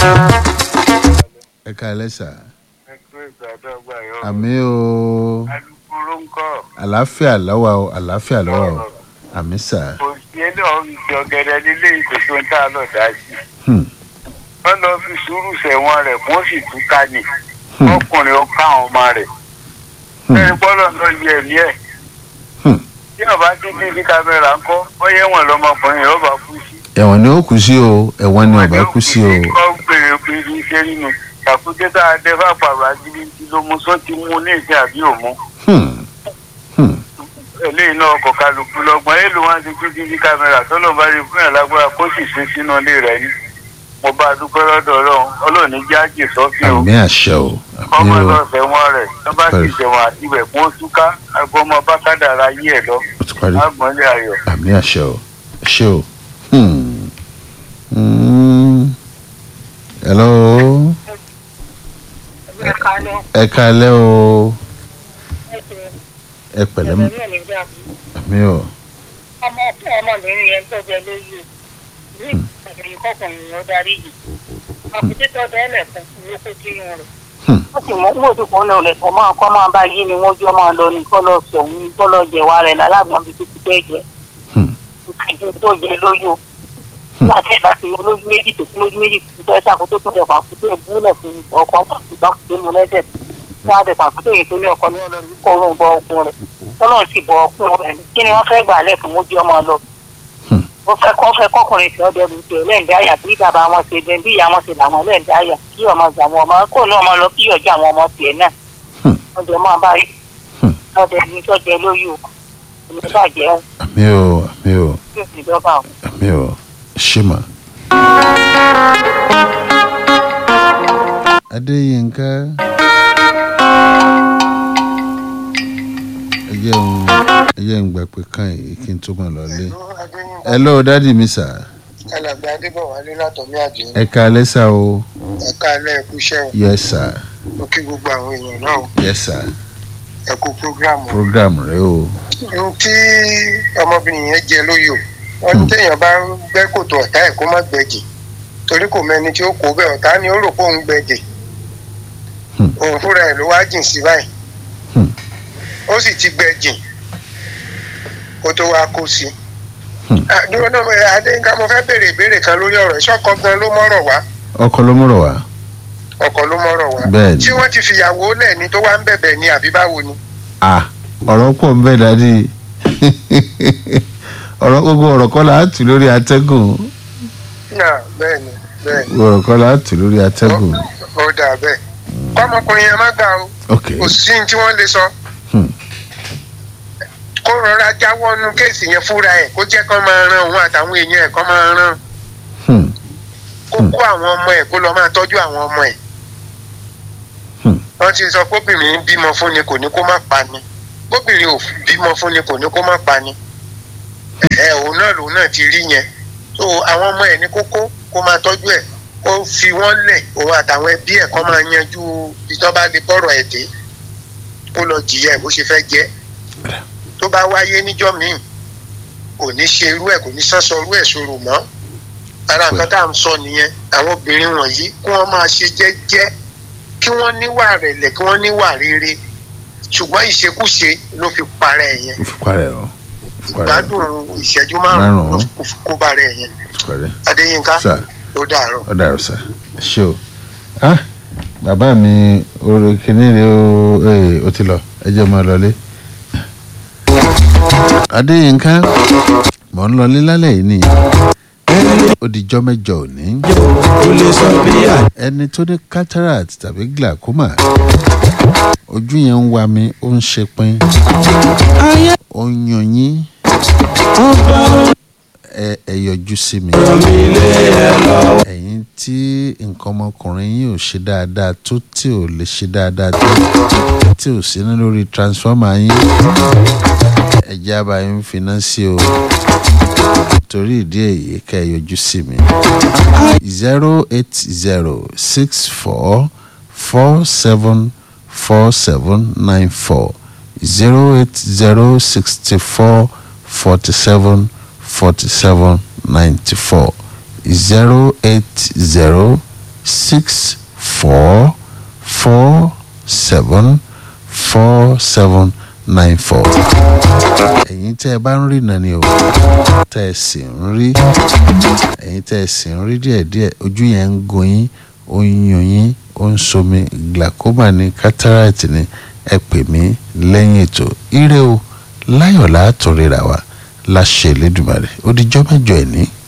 ẹ káalẹ́ sà ẹgbẹ́ ìgbàdọ́gba yọ. àmì o alukoro ń kọ́. àlàáfíà lọ́wọ́ o àlàáfíà lọ́wọ́ o àmì sà kò sí ẹlẹ́ ìjọ gẹ̀dẹ̀ nílé ìkòtò ń tà lọ dá sí. Hmm. wọ́n lọ fi sùúrù sẹ̀wọ̀n rẹ̀ kó sì tún ká ní. Hmm. ọkùnrin ó ká àwọn ọmọ rẹ̀. Hmm. ẹni bọ́lọ̀ lọ yẹ ẹ̀mí ẹ̀. Hmm. tí ọba tí tv kámẹ́rà ń kọ́ bọ́yẹ̀ wọn lọmọkùnrin yóò bá kú sí. ẹ̀wọ̀n ni ó kú sí o ẹ̀wọ̀n ni ọba kú sí o kọ́ gbèrè gbèrè iṣẹ́ nínú. àkúté tá a dẹ́ fà pàrọ̀ agídí ló mú sọ́ ti mú ní ìsìn àbí òmú. Hmm. Hmm. eléyìí náà kọ kálukú lọgbọn èèlò wọn ti pín tv kámẹ́rà tó lọ bá rí fún yàn lágbára kó sì ṣe sínú ilé rẹ̀ ní. mo bá a dúpẹ́ lọ́dọ̀ ọlọ́run ọlọ́run ní jáàjì sọ́fì o àmì àṣẹ o ọmọ àmì o lọ sẹ́wọ̀n rẹ̀ tó bá sì sẹ́wọ̀n àti ibẹ̀ kó túká agbọmọ bá kádàrá yí ẹ̀ lọ ó ti parí lágbọ̀nlé ayọ̀. àmì àṣẹ o àṣẹ o. Hmm. Hmm. hello ẹ káalẹ́ o ẹ pẹ̀lẹ́ mọ́ àmì o ọmọ ọmọbìnrin yẹn tó jẹ lóyè ní ìgbàgbọ́ kọkùnrin ló darí yìí àkùtì tó dẹ́lẹ̀ fún ló kó sínú rẹ̀. Hmm. ó sì mú owó tó kún lọ rẹ̀ kọ́ máa kọ́ máa bá yí ni wọ́n jọ máa lọ ní kọ́ lọ sọ̀hún kọ́ lọ jẹ̀wá rẹ̀ lálágbọ̀n bíi títí bẹ́ẹ̀ jẹ́ Hmm. ìkàjọ tó jẹ lóyò láti ẹ̀dá sí olójú méjì tó kún lójú méjì tó fẹ́ sàkóso tó jẹ pàkúté ìbúlẹ̀ fún ọkọ̀ pàkúté mu lẹ́sẹ̀ wọ́n á dẹ̀ pàkúté yìí tó ní ọkọ̀ ní ọlọ́run kó rún bọ ọkùn rẹ̀ tọ́lọ́ sì bọ ọkùn rẹ̀ kí ni wọ́n fẹ́ gbà lẹ̀ fún mójú ọmọ lọ Hmm. ó fẹ́ kọ́ fẹ́ kọ́kùnrin tí ọdẹ lu tiẹ̀ lẹ́ǹdẹ́ àyà bí bàbá wọn ṣe dẹ bí ìyá wọn ṣe làwọn lẹ́ǹdẹ́ àyà kí ọmọ àwọn ọmọ kó ní ọmọ lọ kí ọjà àwọn ọmọ tiẹ̀ náà Hmm. ọdẹ máa bá rí Hmm. ọdẹ ní tọ́jẹ lóyè o èmi bàjẹ́ o àmì o àmì o yóò sì dọ́gba o. àmì o ṣé mà. adéyínká ẹ jẹ́ ń ẹ jẹ́ ń gbà pé kàn yìí kí n tó mọ̀ lọ́lé. hello dádì mi sà alàgbà adébọwálé látọmí àjẹ ẹ káalẹ́ sà o ẹka alẹ ẹkú iṣẹ́ o yes sir mo kí gbogbo àwọn èèyàn náà o yes sir ẹkú programu o program rẹ o ohun tí ọmọbìnrin yẹn jẹ lóyò wọn ní téèyàn bá ń gbẹ́ kòtò ọ̀tá ẹ̀ kó má gbẹ̀jì torí kò mẹ́ni tí ó kó bẹ́ẹ̀ ọ̀tá ni ó rò pé òun gbẹ̀jì Hmm. òun fúnra ẹ̀ ló wá jìn sí báyìí Hmm. ó sì ti gbẹ̀jì kó tó wá kó sí Hmm. Ah, dúró náà mo- adéyínká mo fẹ́ béèrè ìbéèrè kan lórí ọ̀rọ̀ ìṣọ́kọ gan ló mọ́rọ̀ wá ọkọ ló múrọ̀ wá ọkọ ló mọ́rọ̀ wá bẹ́ẹ̀ ni tí wọ́n ti fìyàwó lẹ̀ ni tó wá ń bẹ̀bẹ̀ ni àbí báwo ni. ah ọ̀rọ̀ pọ̀ ń bẹ dádì ọ̀rọ̀ gbogbo ọ̀rọ̀ kọ́ la á tù lórí atẹ́gùn náà bẹ́ẹ̀ ni bẹ́ẹ̀ ni ọ̀rọ̀ kọ́ la á tù lórí atẹ́gùn ó dà bẹ́ẹ̀ kọ́mọkùnrin yẹn má gbà o ok kò sí ní tí wọ́n lè sọ Hmm. kó rọra jáwọ́ nu kéèsì yẹn fúnra ẹ̀ kó jẹ́ kó máa ran òun àtàwọn èèyàn ẹ̀ kó máa ran Hmm. kó kó àwọn ọmọ ẹ̀ kó lọ máa tọ́jú àwọn ọmọ ẹ̀ Hmm. wọ́n ti sọ kóbìnrin bímọ fún ni kò ní kó má pa ni kóbìnrin ò bímọ fún ni kò ní kó má pa ni ẹ òun náà lòun náà ti rí yẹn so àwọn ọmọ ẹ̀ ní kókó kó máa tọ́jú ẹ̀ kó fi wọ́n lẹ̀ òun àtàwọn ẹbí ẹ̀ kó máa yanjú ìjọba lè bọ̀rọ̀ ẹ̀ dé kó lọ jìyà ẹ̀ bó ṣe fẹ́ jẹ́ tó bá wáyé níjọ́ míì kò ní ṣe irú ẹ̀ kò ní sọ́sọ irú ẹ̀ sọ̀rọ̀ mọ́ ara nǹkan tá à ń sọ nìyẹn àwọn obìnrin wọ̀nyí kí wọ́n máa ṣe jẹ́jẹ́ kí wọ́n níwà rẹ̀lẹ̀ kí wọ́n níwà rere ṣùgbọ́n ìṣekúṣe ló fi parẹ́ ẹ̀ yẹn ó fi parẹ́ o ó fi parẹ́ gbádùn ìṣẹ́jú márùn-ún ló Márùn-ún. fi kó bá rẹ̀ yẹn ó fi parẹ́ adéyínká sà ló dàárọ̀. ó dàrú sà ẹ ṣé o ah bàbá mi orí kìíní rẹ o ee ó ti lọ ẹ jẹ́ máa lọlé. adéyínká mò ń lọlé lálẹ́ yìí nìyẹn ó di jọ́ mẹ́jọ òní. ẹni tó ní cataract tàbí glaucoma ojú yẹn ń wa mi ó ń ṣe pin ó ń yan yín ẹ ẹ yọjú sí mi ẹ̀yin tí nǹkan ọmọkùnrin yín ò ṣe dáadáa tó tí ò lè ṣe dáadáa tó tí ò sí ní lórí transformer yín ẹ̀jẹ̀ àbá yín finá sí o torí ìdí èyí ká ẹ yọjú sí mi zero eight zero six four four seven four seven nine four zero eight zero sixty four forty seven forty seven ninety four zero eight zero six four four seven four seven nine four. ẹ̀yin tẹ́ ẹ bá ń rí náà ni o tẹ́ ẹ sì ń rí ẹ̀yin tẹ́ ẹ sì ń rí díẹ̀díẹ̀ ojú yẹn ń gun yín ó ń yún yín ó ń somi glaucoma ní cataract ní ẹ pè mí lẹ́yìn ètò ire o láyọ̀ látòrera wa láṣẹ Elédùmarè ó dijọ́ mẹ́jọ ẹ̀ ní.